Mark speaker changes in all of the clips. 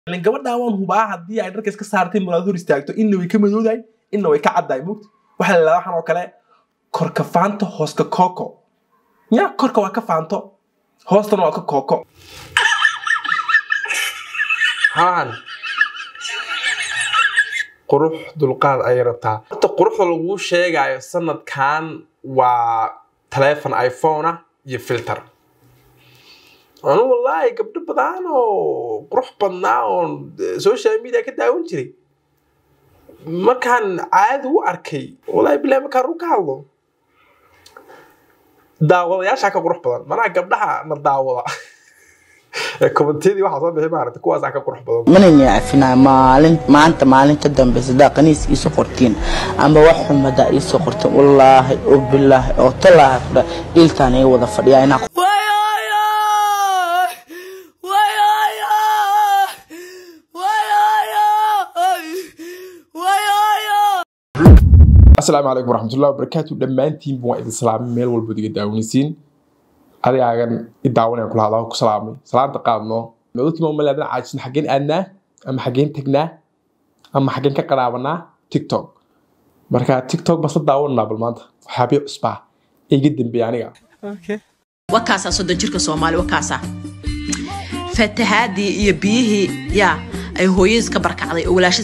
Speaker 1: ilan gabadhan waan hubaa haddii ay dharka iska saartay muraad hor istaagto inna way ka madoodahay inna way ka caddahay mugta waxaa la yidhahdaa waxaan oo kale korka faanto hooska kooko ya korka waa ka faanto hoostana waa ka kooko haan qurux dulqaad ayay rabtaa horta quruxda laguu sheegayo sanadkan waa taleefon iphone ah iyo filter anu wallaahi gabdho badan oo qurux badnaa oon social media ka daawan jiray markaan caadi u arkay wallaahi bilahi markaan ru ka hadlo daawadayaashaa ka qurux badan manaha gabdhaha na daawada ee kommentiyadii waxaa soo bixi maaragta kuwaasaa ka qurux badan
Speaker 2: manayna cafinaa maalin maanta maalinta dambe sadaa qaniis iisoo qortiin amba wax xumadaa iisoo qortiin wallaahi oo bilaahi oo talaahi kudha iltaan iga wada fadhiyaa inaa
Speaker 1: asalaamu calaykum waraxmatullahi wabarakaatu dhammaantiinba waa idin salaamay meel walbood iga daawanaysiin adigaagan i daawanayaan kula hadlaa ku salaamay salaanta qaadno dadkii ma malaadan caajisin xaggeen aadnaa ama xaggeen tagnaa ama xaggeen ka qaraabanaa tiktok marka tiktok bas la daawananaa bal maanta waxyaabii cusbaa ee iga dambeeya aniga
Speaker 3: wakaasaa soddon jirka soomaali wakaasaa fatahaadii iyo biyihii yaa ay hooyadiis ka barkacday oo walaashiis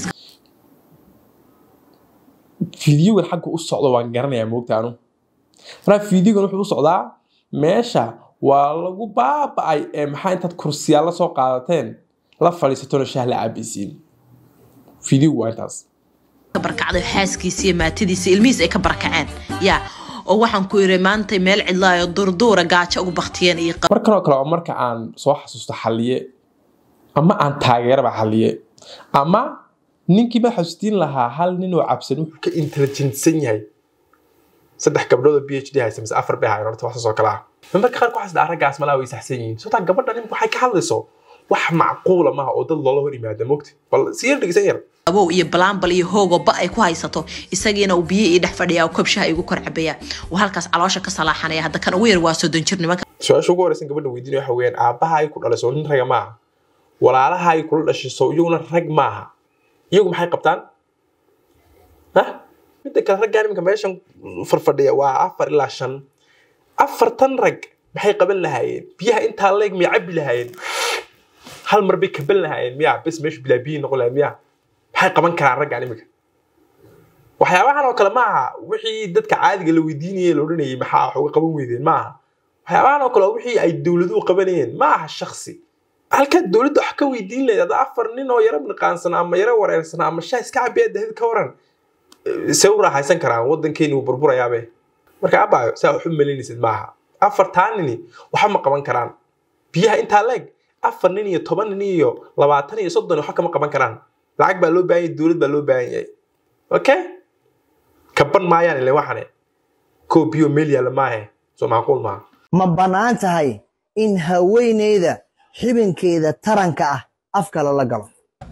Speaker 1: fiidiyogan xagga u socdo waan garanayaa moogta anu markaa fiidiyogan wuxuu u socdaa meesha waa lagu baaba'ay ee maxaa intaad kursiyaal la soo qaadateen la fadhiisatona shaah la caabisiin fiidiyogu waa intaas
Speaker 3: ka barkacday xaaskiisa iyo maatadiisa ilmihiis ay ka barakaceen yaa oo waxaan ku yiri maanta meel cidlaayo durduura gaajo ugu baktiyeen iyo
Speaker 1: mar kaloo kale oo marka aan soo xasuusto xalliye ama aan taageeraba xalliye ama ninkii ma xasuustiin lahaa hal nin oo cabsan wuxuu ka intelligentsan yahay saddex gabdhood oo b h d haysa mise afar bay hayan horta waxaas oo kale ah marka qaar ku xasda raggaas malaa way saxsan yihiin sotaa gabadha nin waxay ka hadlayso wax macquula maaha oo dad loola hor yimaada mogta bal si yar dhegeysan yar
Speaker 3: abow iyo balaambal iyo hoogoo ba ay ku haysato isagiina uu biyo ii dhex fadhiyaa oo kobshaha igu kor cabaya uu halkaas caloosha ka salaaxanaya hadda kan ugu yar waa soddon jir nimanka
Speaker 1: su-aasha ugu horeysan gabadha weydiinaya waxa weeyaan aabbaha ay ku dhalayso nin raga maaha walaalaha ay kula dhashiso iyaguna rag maaha iyagu maxay qabtaan hah midda kale raggaan iminka meeshan farfadhiya waa afar ilaa shan afartan rag maxay qaban lahaayeen biyaha intaa leeg miyay cabbi lahaayeen hal mar bay kaban lahaayeen miya bes meeshu bilaa biyi noqon lahayd miya maxay qaban karaan raggaan iminka waxyaabahan oo kale maaha wixii dadka caadiga la weydiinayay la odhanayay maxaa wax uga qaban weydeen maaha waxyaabahan oo kale waa wixii ay dowladuhu qabanayeen maaha shaksi halkaad dowladda wax ka weydiin lahayd ada afar nin oo yaro niqaansan ama yaro wareersan ama shaa iska cabiya dahid ka waran se u raaxaysan karaan waddankeeni wuu burburayaabe marka abaayo saa wax u malaynaysid maaha afartaa nini waxa ma qaban karaan biyaha intaa leeg afar nin iyo toban nin iyo labaatan iyo soddon waxa kama qaban karaan lacag baa loo baahan yahay dowlad baa loo baahan yahay okay kaban maayaan ile waxane koo biyo meel yaalla maahe soo macquul maaha
Speaker 4: ma bannaan tahay in haweeneyda xibinkeeda taranka ah afka lala galo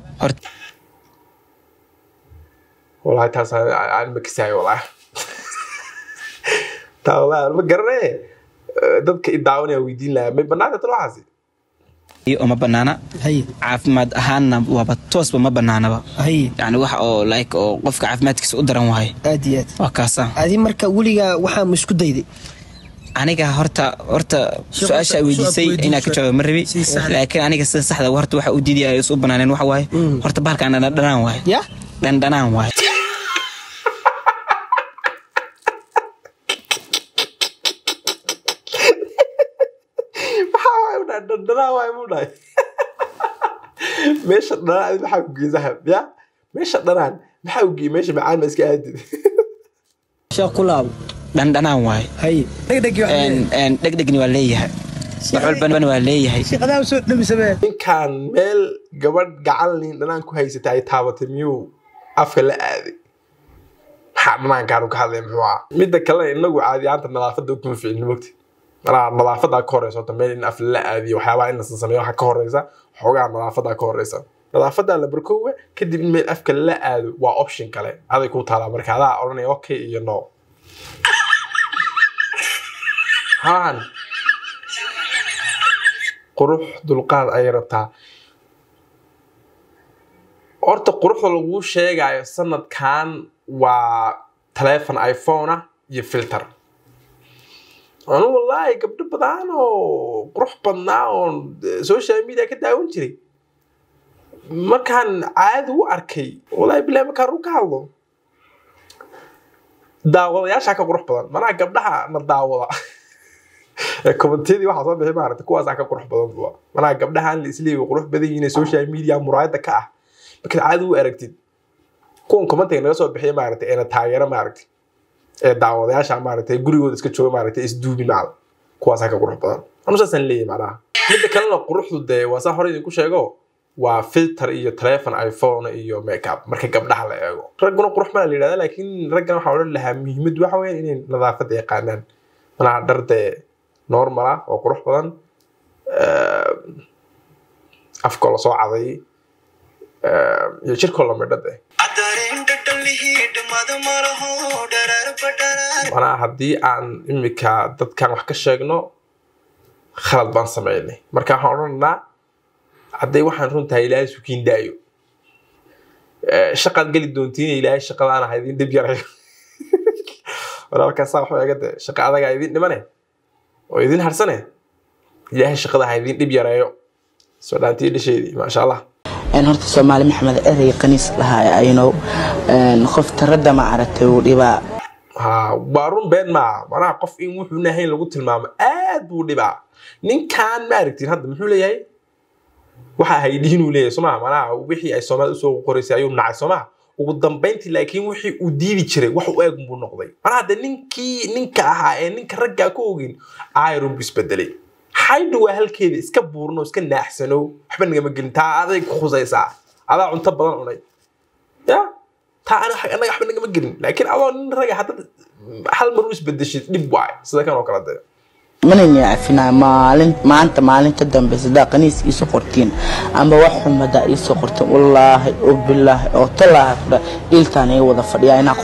Speaker 1: والله taas aan ma kasaayo wallahi taa wallahi ma garanaye dadka i daawanaya weydiin lahaa may banaanta tan waxaasi
Speaker 5: iyo ma banaana caafimaad ahaanna waaba toosba ma banaanaba yani wax oo like oo qofka caafimaadkiisa u daran waaye
Speaker 6: aad iyo aad
Speaker 5: waa kaasa
Speaker 6: adi marka weligaa waxaa ma isku dayday
Speaker 5: aniga horta horta su-aasha weydiisay inaa ka jawaab ma rabi laakiin aniga sida saxda horta waxa u diidaya is u banaaneen waxa waaye horta bahalkan dhandhanaan waaye
Speaker 6: ya
Speaker 5: dhandhanaan waaye
Speaker 1: maxaa waay u dhahay dhandhanaan waay mu dhahay meesha dhanaan adi maxaa ku geesaha ya meesha dhanaan maxaa u geeyey meesha macaan ma iska aadid
Speaker 6: sheekh ku laabo
Speaker 5: dhandhanaan waaye
Speaker 6: haye dhegdhegi
Speaker 5: Een- een, dhegdhegni waa leeyahay wax walbana waa leeyahay
Speaker 6: shaqadaa soo dhawi samee
Speaker 1: ninkan meel gabadh gacan liin dhanaan ku haysata ay taabatay miyuu afka la aaday maxaa dhanaankaanu ka hadlay muxuu ah midda kalena inagu caadi ahaanta nadaafadda kuma ficilin mogti manaa nadaafadaa ka horeysa horta meel in af la aadiyo waxyaabaha in lasan sameeyo waxaa ka horeysa xoogaa nadaafadaa ka horeysa nadaafadaa la barkoowa kadib in meel afka la aado waa option kale aday kuu taalaa marka adaa odhanaya okay iyo no haan qurux dulqaad ayay rabtaa horta quruxda laguu sheegayo sanadkan waa taleefon iphone ah iyo filter anu wallaahi gabdho badan oo qurux badnaa oon social media ka daawan jiray markaan caadi u arkay wallaahi bilahi markaan ru ka hadlo daawadayaashaa ka qurux badan manaha gabdhaha na daawada ee kommentiyadii waxaa soo bixi maaragta kuwaasaa ka qurux badan buwa manaha gabdhahan la isleeyahay qurux badan yihiin ee social media muraayada ka ah markaad caadi u aragtid kuwan commentiga naga soo bixiya maaragtay eena taageero maaragtay ee daawadayaasha maaragtay gurigooda iska jooga maaragtay isduubi macda kuwaasaa ka qurux badan anu saasaan leeyahay macnaha midda kalena quruxdu dee waa saa hore idinku sheego waa filter iyo telefon iphone iyo makeup marka gabdhaha la eego ragguna qurux baa la yidhahda laakiin raggan waxaa odhan lahaa muhiimad waxa weeyaan inay nadaafadda yaqaanaan manaha dhar dee normal ah oo qurux badan afkoo lasoo caday iyo jirkoo lamidha dee manaha haddii aan imika dadkan wax ka sheegno khalad baan sameynay marka waxaan odhananaa hadday waxaan runtahay ilaahay sukiin daayo shaqaad geli doontiin ilaahay shaqadaana ha idin dhib yarayo walaalkaasaa waxba iga de shaqa adagaa idin dhimane oo idin harsane ilaahay shaqada ha idin dhib yareeyo soo dhaantii dhasheedii maasha allah
Speaker 2: een horta soomaali maxamed erey qaniis lahaa aynow qof taradda ma aragtay uu dhibaa
Speaker 1: ha waa run been maaha manaha qof in wuxuuna ahayn lagu tilmaamo aad buu dhibaa ninkan ma aragtiin hadda muxuu leeyahay waxa haydhihinuu leeyahay somaa manaha wixii ay soomaalida usoo qoraysay ayuu nacay somaa ugu dambayntii laakiin wixii uu diidi jiray wax u eeg buu noqday manaha de ninkii ninka ahaa ee ninka raggaa ka ogin ayrun buu isbedelay xaydha waa halkeeda iska buurno iska naaxsano waxba nagama gelin taa aday ku khusaysaa adaa cunto badan cunay ya taa anaga waxba nagama gelin laakiin adoo nin raga haddad hal mar u isbedeshid dhib waay sida kan oo kale dee
Speaker 2: manayna cafinaa maalin maanta maalinta dambe sidaa qaniis iiso qortiin amba wax xumada iiso qortiin wallaahi oo bilaahi oo talaahi kudha iltaan iga wada fadhiyaa inaa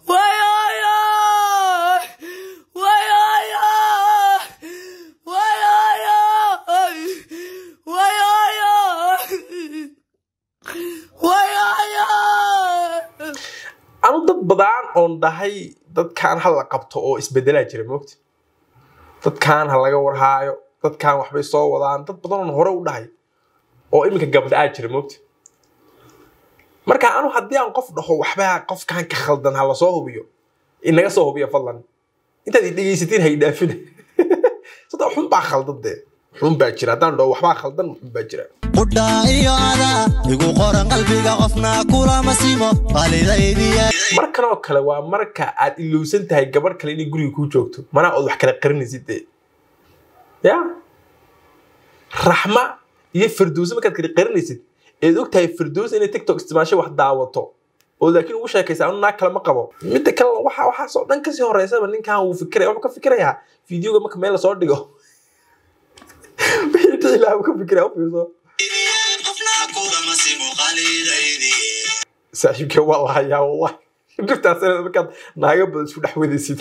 Speaker 1: anu dad badan oon dhahay dadkan ha la qabto oo isbedelaa jira moogta dadkan ha laga warhaayo dadkan waxbay soo wadaan dad badan oon hore u dhahay oo iminka gabdha aa jira moogta marka anu haddii aan qof dhaho waxbaa qofkan ka khaldan ha lasoo hubiyo inaga soo hubiya fadlan intaad i dhegaysatiin ha idhaafina sada xun baa khaldan dee xun baa jira haddaan dhaho waxbaa khaldan xun baa jira
Speaker 7: qudhaa iyo adaa igu qoran qalbiga qofna kulama simo qalidaydiya
Speaker 1: markan oo kale waa marka aad ilowsan tahay gabadh kale inay guriga kuu joogto manaa ood wax kala qarinaysid dee ya raxma iyo firdowsa markaad kala qarinaysid eed og tahay firdowsa inay tiktok isticmaashay wax daawato oo laakiin ugu sheekaysa anu naag kale ma qabo midda kale waxa waxaasoo dhan kasii horeysaba ninkan wuu fikiraya wuxuu ka fikirayaa fiideoga marka meel lasoo dhigo wixii dhici lahaa wuu ka fikiraya u fiirso saaxiibkee waa lahayaa wallahi dhibtaas markaad naaga badan isku dhex wadaysid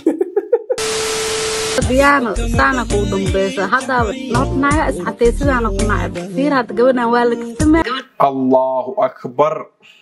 Speaker 8: diyaano saana kuu dambaysa haddaaba naaga isxatay sidaana ku nacab fiir hadda gabadhan waa la kastamay
Speaker 1: allahu akbar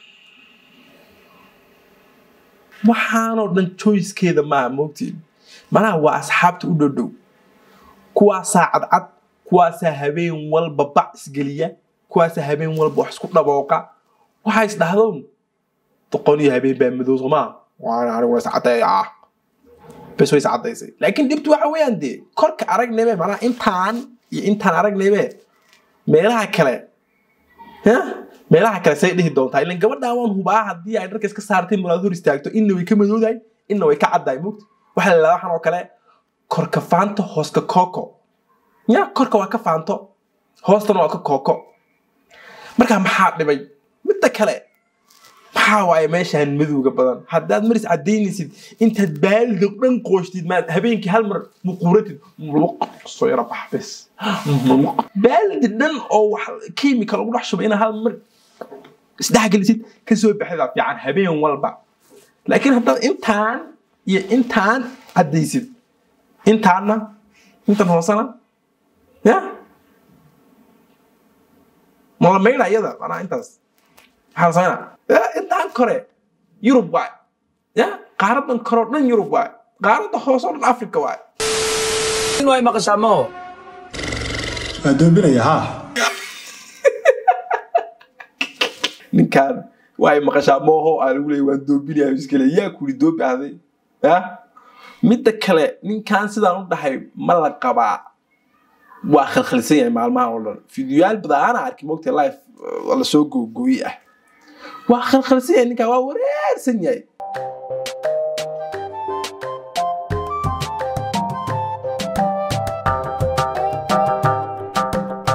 Speaker 1: waxaanoo dhan choicekeeda maaha moogtiin manaha waa asxaabta u dhodhow kuwaasaa cadcad kuwaasaa habeen walba bac isgeliya kuwaasaa habeen walba wax isku dhabooqa waxaa is dhahdoon doqon iyo habeen baa madow somaa waana anigu is caddeeyaa bes way is caddaysay laakiin dhibtu waxa weeyaan dee korka aragnaybe manaha intaan iyo intaan aragnaybe meelaha kale ya meelaha kale say dhihi doontaa ilan gabadhaan waan hubaa haddii ay dharka iska saartay muraad hor istaagto inna way ka madoodahay inna way ka caddahay mugta waxaa la yidhahdaa waxaan oo kale korka faanto hooska kooko ya korka waa ka faanto hoostana waa ka kooko marka maxaa dhibay midda kale maxaa waaye meeshaan madowga badan haddaad maris caddaynaysid intaad baalidog dhan qooshtid maad habeenkii hal mar muquuratid soo yara bax bes baalidi dhan oo wax kiimika lagu dhex shubay inaad hal mar isdhexgelisid ka soo baxdaa fiican habeen walba laakiin haddaad intaan iyo intaan caddaysid intaanna intan hoosena ya mala maydha iyada manaa intaas maxaa la sameynaa Ya, intaan kore yurub waay ya qaaradan kore oo dhan yurub waay qaarada hoose oo dhan africa waay
Speaker 6: way maqashaa maho
Speaker 9: waa doobinaya ha
Speaker 1: ninkaan waay maqashaa mooho aa lagu leeyay waan doobinaya iskale yaa kuli doobi ahday ya midda kale ninkaan sidaan u dhahay ma la qabaa waa khalkhalsan yahay maalmahan oo dhan fideoyaal badana arki mogta life uh, lasoo googooye ah waa khalkhalsan yahay ninkaan waa wareersan yahay